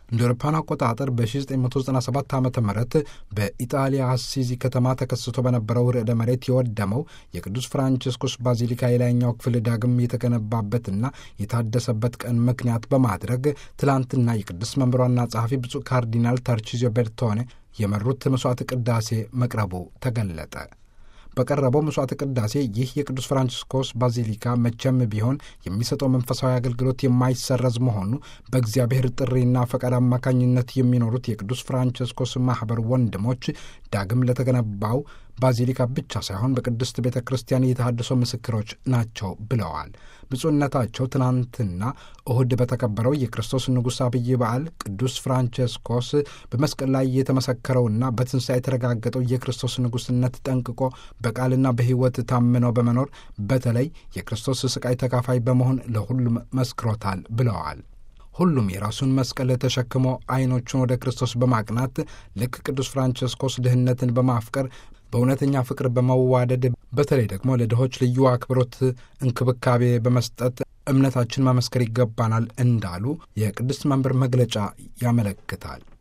እንደ አውሮፓውያን አቆጣጠር በ1997 ዓ ም በኢጣሊያ አሲዚ ከተማ ተከስቶ በነበረው ርዕደ መሬት የወደመው የቅዱስ ፍራንቺስኮስ ባዚሊካ የላይኛው ክፍል ዳግም የተገነባበትና የታደሰበት ቀን ምክንያት በማድረግ ትላንትና የቅዱስ መንበሯና ጸሐፊ ብፁዕ ካርዲናል ተርቺዚዮ ቤርቶኔ የመሩት መስዋዕት ቅዳሴ መቅረቡ ተገለጠ። በቀረበው መስዋዕት ቅዳሴ ይህ የቅዱስ ፍራንቺስኮስ ባዚሊካ መቼም ቢሆን የሚሰጠው መንፈሳዊ አገልግሎት የማይሰረዝ መሆኑ በእግዚአብሔር ጥሪና ፈቃድ አማካኝነት የሚኖሩት የቅዱስ ፍራንቺስኮስ ማኅበር ወንድሞች ዳግም ለተገነባው ባዚሊካ ብቻ ሳይሆን በቅድስት ቤተ ክርስቲያን የተሃድሶ ምስክሮች ናቸው ብለዋል። ብፁዕነታቸው ትናንትና እሁድ በተከበረው የክርስቶስ ንጉሥ አብይ በዓል ቅዱስ ፍራንቸስኮስ በመስቀል ላይ የተመሰከረውና በትንሣኤ የተረጋገጠው የክርስቶስ ንጉሥነት ጠንቅቆ በቃልና በሕይወት ታምነው በመኖር በተለይ የክርስቶስ ስቃይ ተካፋይ በመሆን ለሁሉም መስክሮታል ብለዋል። ሁሉም የራሱን መስቀል ተሸክሞ ዐይኖቹን ወደ ክርስቶስ በማቅናት ልክ ቅዱስ ፍራንቸስኮስ ድህነትን በማፍቀር በእውነተኛ ፍቅር በመዋደድ በተለይ ደግሞ ለድሆች ልዩ አክብሮት እንክብካቤ በመስጠት እምነታችን መመስከር ይገባናል እንዳሉ የቅድስት መንበር መግለጫ ያመለክታል።